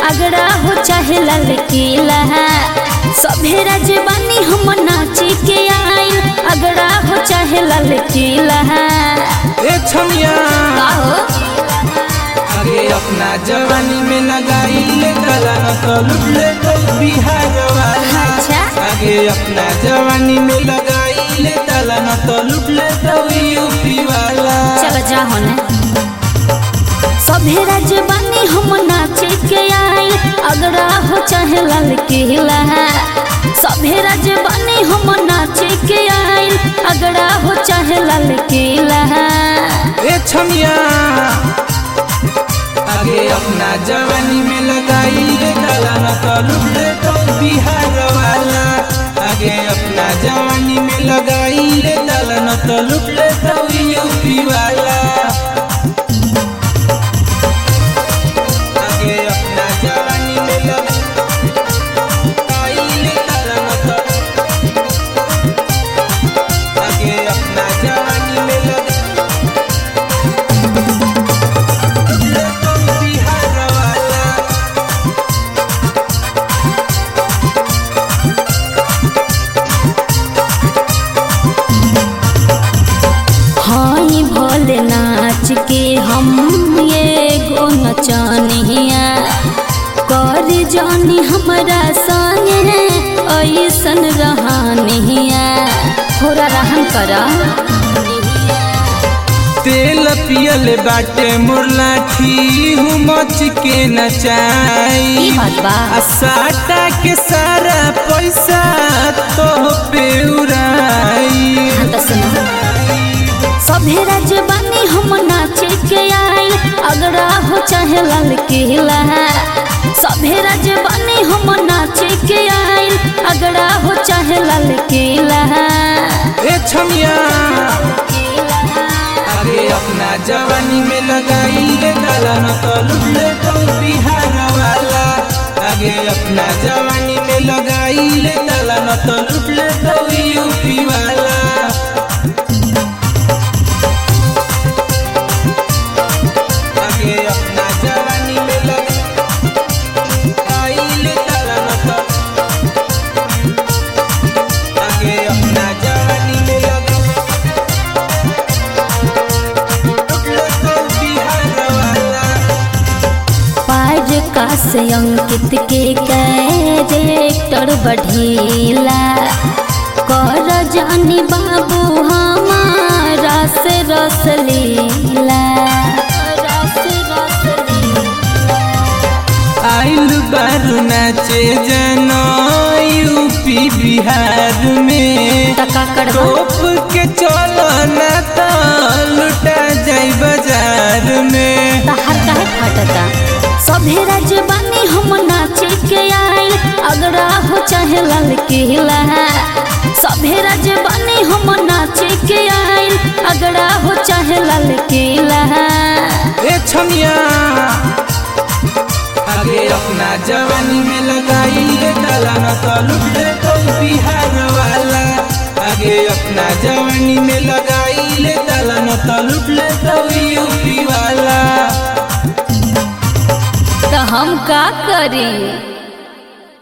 अगड़ा हो चाहे लाल किला सभे राजवानी हम नाची के आइल अगड़ा हो चाहे लाल किला ए छमिया हो अरे अपना जवानी में लगाई ले गला न तो लुट ले तो बिहार वाला अच्छा आगे अपना जवानी में लगाई ले गला न तो लुट ले तो यूपी वाला चल जा होने सभे राजवानी हम नाचे के आइल अगड़ा हो चाहे लाल किला सभे राजवानी हम नाचे के आइल अगड़ा हो चाहे लाल किला ए छमिया आगे अपना जवानी में लगाई ले गला न तो लुट ले तो बिहार वाला आगे अपना जवानी में लगाई ले गला न तो लुट ले तो यूपी वाला आगे अपना जवानी में लगाई ले गला न तो आगे अपना जवानी में लगा बिहार वाला हाई भोले नाच के हम ये गो नचनिया कर जानी हमरा संगे ऐसन रहनिया थोड़ा रहन कर तेल पियल बाटे मोर लाठी हूँ मच के ई नचाई बात बा आ साटा के सारा पैसा तो पे उड़ाई हाँ तो सुनो सभे राजवानी हम नाचे के आइल अगड़ा हो चाहे लाल किला सभे राजवानी हम नाचे के आइल अगड़ा हो चाहे लाल किला ए छमिया अरे अपना जवानी में लगाई ले गला न तो लुट ले तो बिहार वाला आगे अपना जवानी में लगाई ले गला न तो लुट ले तो यूपी वाला आगे अपना जवानी में लगाई ले गला न तो आगे अपना जवानी में लगा बिहार वाला पार का से अंकित के कैरेक्टर बढ़ीला कर जानी बाबू हमारा से रस लीला रस रस लीला आइल बारू नाचे जनो यूपी बिहार में टका करबा टोप के चलो ना तो लुटा जाई बाजार में तहार काहे फटता सभे राजवानी हम नाचे के आइल अगड़ा हो चाहे लाल किला सभे राजवानी हम नाचे के आइल अगड़ा हो चाहे लाल किला ए छमिया आगे अपना जवानी में लगाई ले डाला न तो लुट ले तो बिहार वाला आगे अपना जवानी में लगाई ले डाला न तो लुट ले तो यूपी वाला तो हम का करी